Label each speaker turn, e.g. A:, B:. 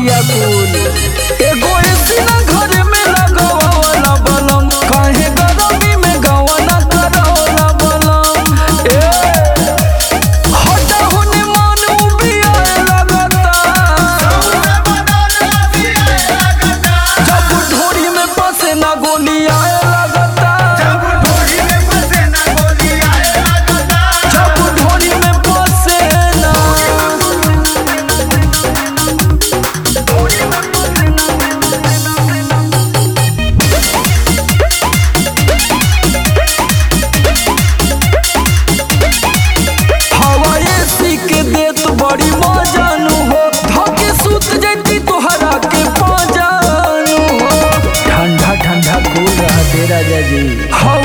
A: बिया कुल एगो एसी ना घर में लगावला बलम काहे गरमी में गवना करवला बलम ए हटा होने मन उबिया लगता जब ढोरी में बसे ना गोली आए लगता जब ढोरी में बसे ना हवा एसी के देत बड़ी मजानु हो धके सुत जैती तोहरा के पाजानु हो
B: ठंडा ठंडा कूल रहा दे राजा जी
A: हवा